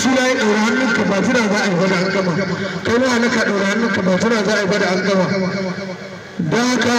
suna ya ɗaura hannunka ba jira za a yi bada an gama kai ma halaka ɗaura hannunka ba jira za a yi bada an gama don haka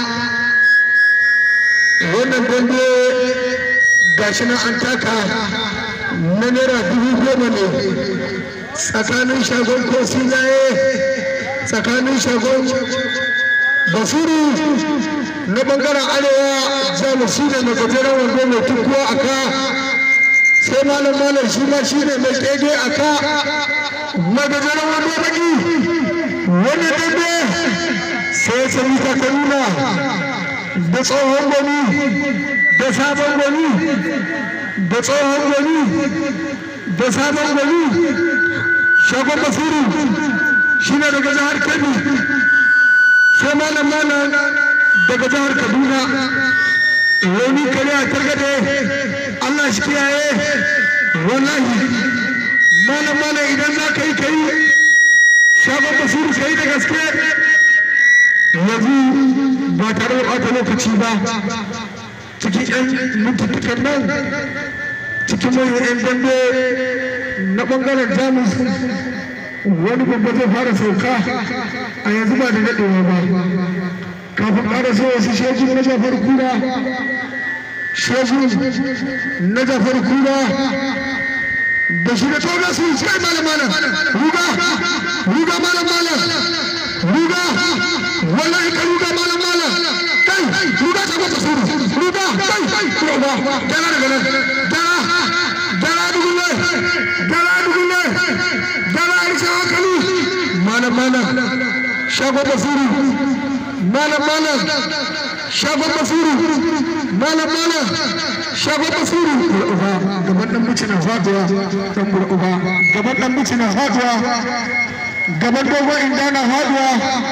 wannan dambe gashi nan an taka na naira dubu goma ne tsakanin shagon ko sinaye tsakanin shagon basiru na bangaren arewa jamus shi ne mai gajeren wando mai tukuwa a ka sai malam malam shi ma shi ne mai kege a ka mai gajeren wando baki wani dambe sai ya sami takaluna da tsohon gwani da sabon gwani da tsohon gwani da sabon gwani shagon basiru shi ne daga jihar kebbi sai malam malam daga jihar kaduna wani kare a targade allah shi kiyaye wallahi malam malam idan za ka yi ka yi shagon basiru ka yi da gaske yanzu ba tare da ɓata lokaci ba cikin 'yan mintutukan nan cikin manyan 'yan dambe na ɓangaren jamus wani babba zai fara sauka a yanzu ba da daɗewa ba kafin ƙara so wasu shejin na jafar kura shejin na jafar kura da shi da toga su sai malam malam ruga ruga malam malam ruga wallahi ka ruga malam malam kai ruga ta gwata suru ruga kai ruga dara daga nan dara dara dugulle dara dugulle dara aisha hankali malam malam shago basuru malam malam shago basuru malam malam shago basuru uba gaban dan muci na fatuwa dan uba gaban dan muci na fatuwa gaban dogon inda na faduwa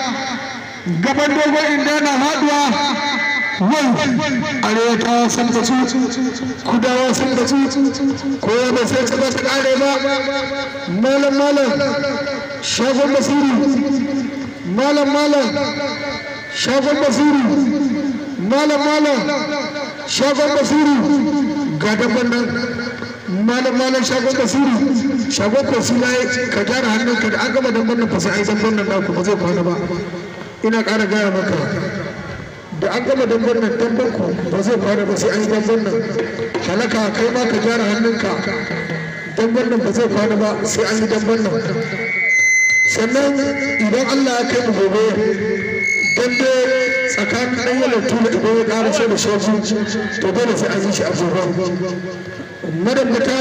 gaban dogon inda na faduwa wai arewa ta san da su kudawa san da su kowa ba sai ta ba ta kare ba malam malam shagon basiri malam malam shagon basiri malam malam shagon basiri ga daban nan malam malam shagon basiri shagon kosi na ka gyara hannunka da an gama damban nan fa sai ai damban nan naku ba zai kwana ba ina ƙara gaya maka da an gama damban nan damban ku ba zai kwana ba sai an yi damban nan halaka kai ma ka gyara hannunka damban nan ba zai kwana ba sai an yi damban nan sannan idan Allah ya kai mu gobe dambe tsakanin ɗan yalar tula idan ya ƙara so da shoji to dole sai an yi shi a gobe madambata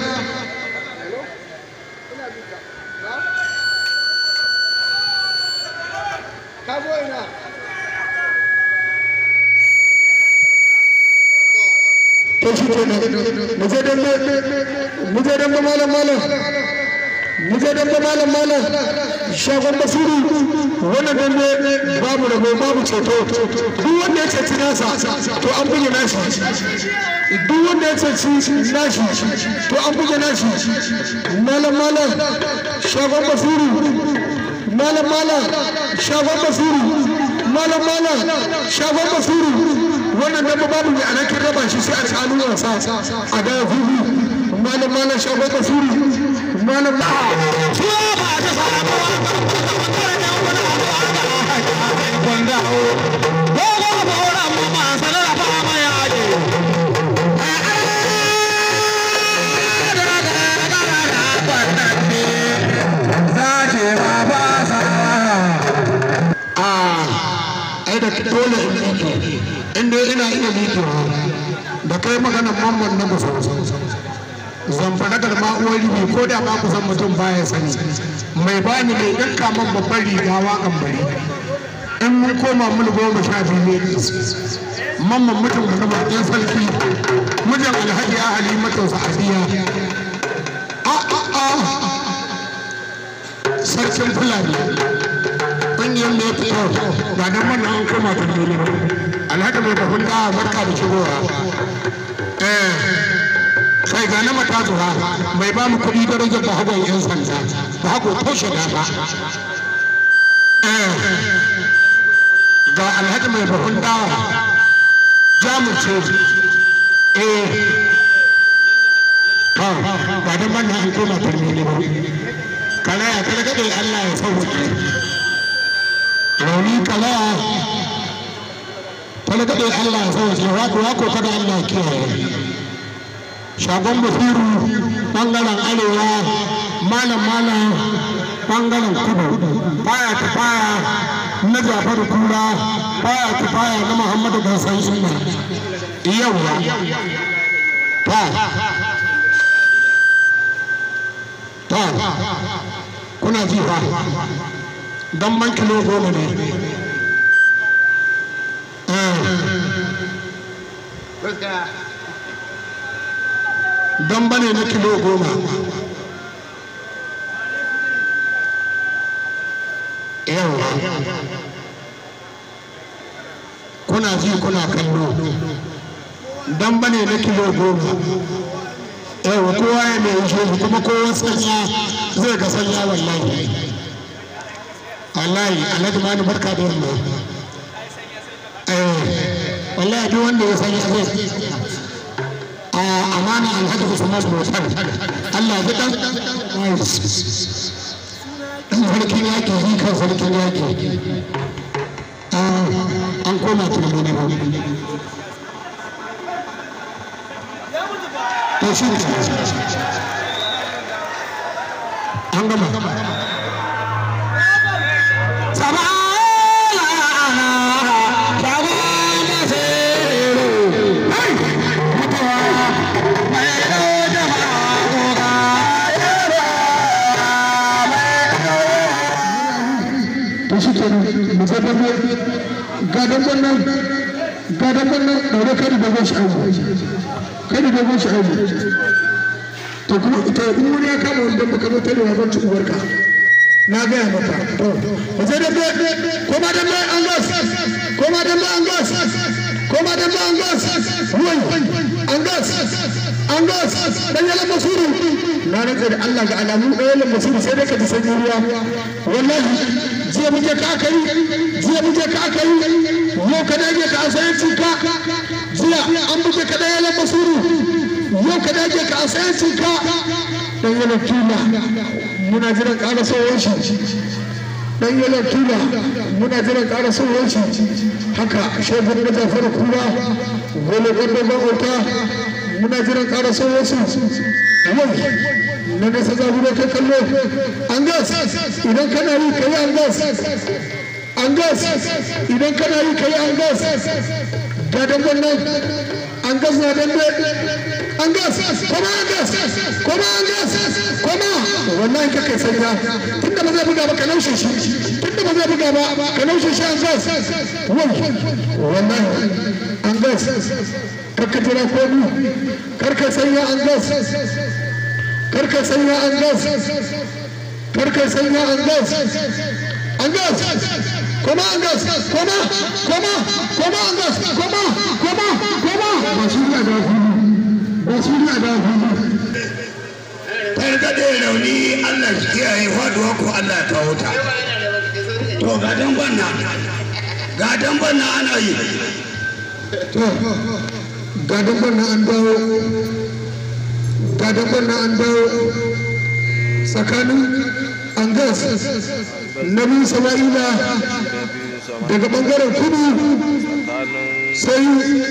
to shi kenan mu je dambe mu je dambe malam malam mu je dambe malam malam shagon basiru wannan dambe babu rabo babu ceto duk wanda ya ceci nasa to an buge nashi duk wanda ya ceci nashi to an buge nashi malam malam shagon basiru malam malam shagon basiru malam malam shagon basiru wannan dabba babu mai alakin raba shi sai a tsanu wasa a da hudu malam malam shagon basiru malam ai da dole in miƙe inda ina iya miƙewa da kai maganar mamman na musu zamfara da ma'uwar ribi ko da ba ku san mutum baya sani mai bani mai ɗinka man babban riga waƙan bari in mun koma mun goma sha biyu ne mamman mutum da nama ɗan sarki mijin alhaji a halimatu sa'adiyya a a a sarkin fulani ƙungiyar da ya fito ga nan mana an koma ta dole alhaji mai bahun da barka da shigowa eh kai ga na mata zuwa mai ba mu kuɗi darajar da hagon yan sanda da hago toshe da ba eh ga alhaji mai bahun da jamus ce eh to ba dan ban an koma turmi ne ba kalaya kada kada Allah ya sauke rauni kalaya kada kada Allah ya sauke wako wako kada Allah ya kiyaye shagon basiru bangaren arewa malam malam bangaren kudu baya ta baya na jafaru kura baya ta baya na muhammadu gasan sunna yawa ta ta kuna ji fa dan man kilo goma ne dan bane na kilo goma yawa kuna ji kuna kallo dan bane na kilo goma yawa kowa ya mai shi kuma kowa sanya zai ga sanya wallahi wallahi alhaji mani barka da yamma wallahi duk wanda ya sanya zai a amana alhaji usman motar Allah ya dan dan sarkin yaki yi kan sarkin yaki an koma tunani ne ba to shi ne an gama to shi ke mu zai dambe ga damben nan ga damben nan ɗaure kai da dogon shi aiki kai da dogon shi aiki to kuma to in wani ya kama wani dambe kamar tare wa banci uwarka na gaya maka to mu zai dambe koma dambe an gas koma dambe an gas koma dambe an gas wai an gas an gas dan yalan masuru na rantsa da Allah ga alamu ɗaya yalan masuru sai dai ka ji sanyi ruwa wallahi jiya muke ka aka yi jiya muke ka aka yi yau ka dage ka asayan cinka jiya an buge ka ɗaya yalan masuru yau ka dage ka asayan cinka dan yalan tuna muna jiran ƙara sauran shi dan yalan tuna muna jiran ƙara sauran shi haka shagun da jafar kura gole gwanda gwamnata muna jiran ƙara sauran shi na nesa za gudu kai kallo an gas idan kana yi kai an gas an gas idan kana yi kai an gas ga dangon nan an gas na dambe an gas kuma an gas kuma an gas kuma wallahi ka kai sanya tunda ba zai buga ba ka laushe shi tunda ba zai buga ba ka laushe shi an gas wai wallahi an gas karka jira komi karka sanya an gas karka sanya an gas karka sanya an gas an gas koma an gas koma koma koma an gas koma koma koma ba shi ne da fili ba shi ne da fili kai daɗe rauni Allah shi kiyaye faduwa ko Allah ya kawo ta to ga dangon nan ga dangon nan ana yi to ga dangon nan an dawo ga dabban na an dawo tsakanin angas na biyu sama'ila daga bangaren kudu sai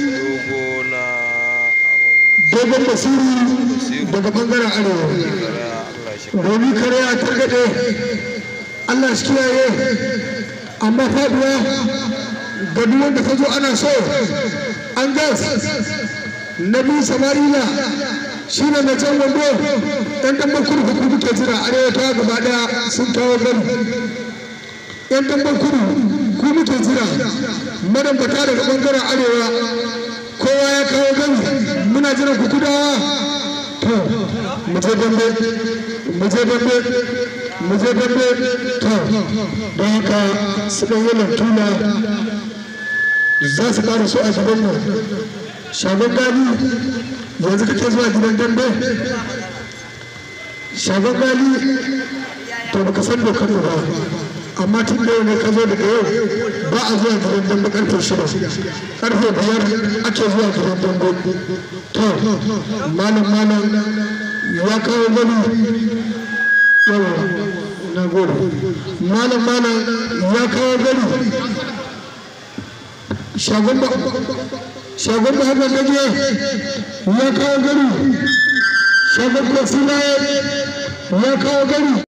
dogon basiru daga bangaren arewa domin kare a targaɗe allah shi kiyaye amma faduwa ga duk wanda ta zo ana so an gas na biyu sama'ila shi ne na can wando yan damban kudu kudu muke jira arewa ta gaba daya sun kawo gani yan damban kudu ku muke jira madambata daga bangaren arewa kowa ya kawo gani muna jiran ku kudawa to mu je dambe mu je dambe mu je dambe to don haka su ɗan yi lantuna za su ƙara so a gaban nan shagon gani yanzu kake zuwa gidan dambe shagon gali to baka san dokar ba amma tun da yau ne ka zo daga yau ba a zuwa gidan dambe karfe shida karfe biyar ake zuwa gidan dambe to malam malam ya kawo gani yawa na gode malam malam ya kawo gani shagon ba shagon ba haka gaje ya kawo gani shagon kwasina ya kawo gani